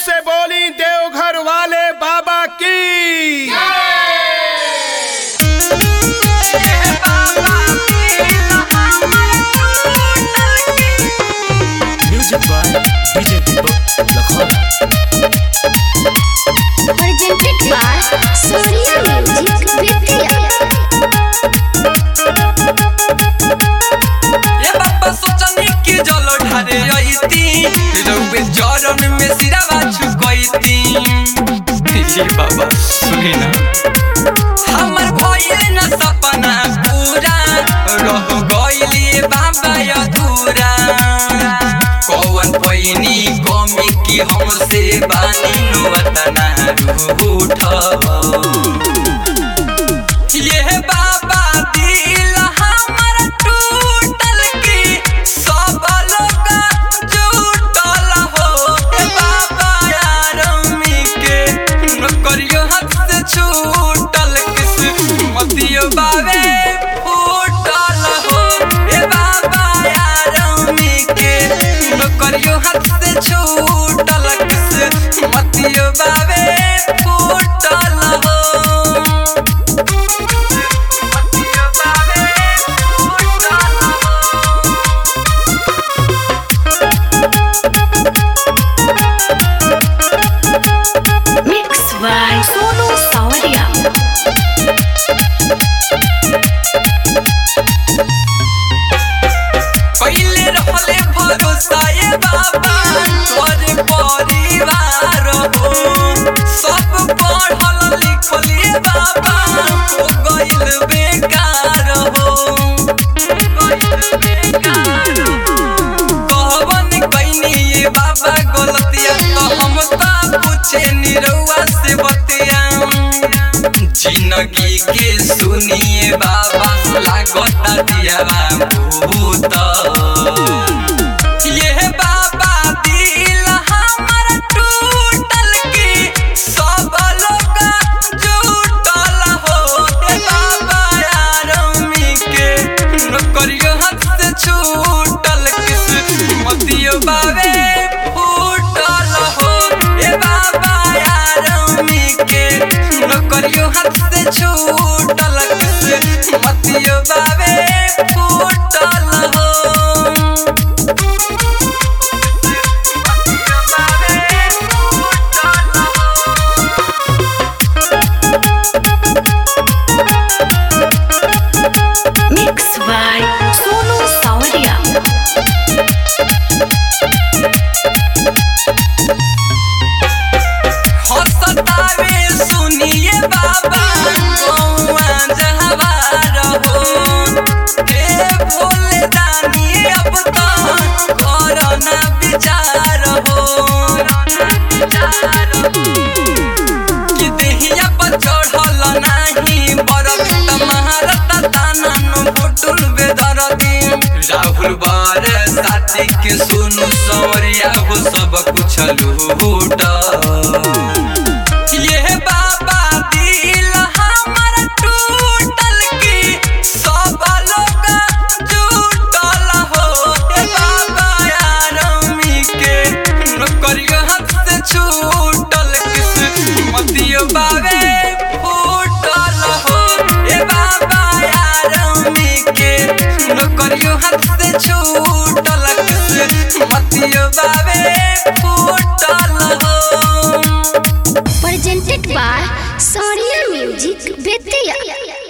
से बोली देवघर वाले बाबा की music by DJ Deepak Lakhaura presented by Surya Music Vidya. ये बाबा सोचनी कि जल ढारे अइती रउवे जरन में सिरावा झुकइती ये बाबा सुनी ना हमर भइल न सपना पूरा रह गइली बाबा अधूरा कौन पैनी कमी की हमसे बानी नुवतना रूठ ये बाबा दिल हमर टूटल की सब लोग जुटल हो ए बाबा यारमी के नौकरियो हाथ से छूटल किस्मतियो बावे फूटल हो ए बाबा यारमी के नौकरियो हाथ से छूटल किस्मतियो बावे फूटल हो Mixed by Sonu Saurya. पहिले रहले भरोसा ए बाबा तोरे परिवार हो सब पढ़ल लिखल ए बाबा हो गइल बेकार हो गइल बेकार कहवन कइनी ए बाबा गलतिया तो हम त पूछे निरौआ से बतिया जिंदगी के सुनिए बाबा लागता दिया भूत ये बाबा दिल हमर टूटल की सब लोग जुटल हो ए बाबा यारमी के नौकरियो हाथ से छूटल किस्मतियो बावे फूटल हो ए बाबा यारमी के नौकरियो हाथ से छूटल किस्मतियो बावे फूटल हो Mixed by Sonu Saurya. हसतावे सुनिए बाबा कौआ जहवार हो हे भोले दानी अब तो करना विचार हो कि देहिया पर चढ़ल नाही बरफ तमारत तानन फुटुल बेदरदी राहुल बार साथी के सुनु सवरिया हो सब कुछ लूट ये बाबा दिल हमर टूटल की सब लोग जुटल हो ए बाबा यारमी के नौकरियो हाथ से छूटल किस्मतियो बावे फूटल हो ए बाबा यारमी के नौकरियो हाथ से छूटल किस्मतियो बावे फूटल हो Presented by Surya Music Vidya.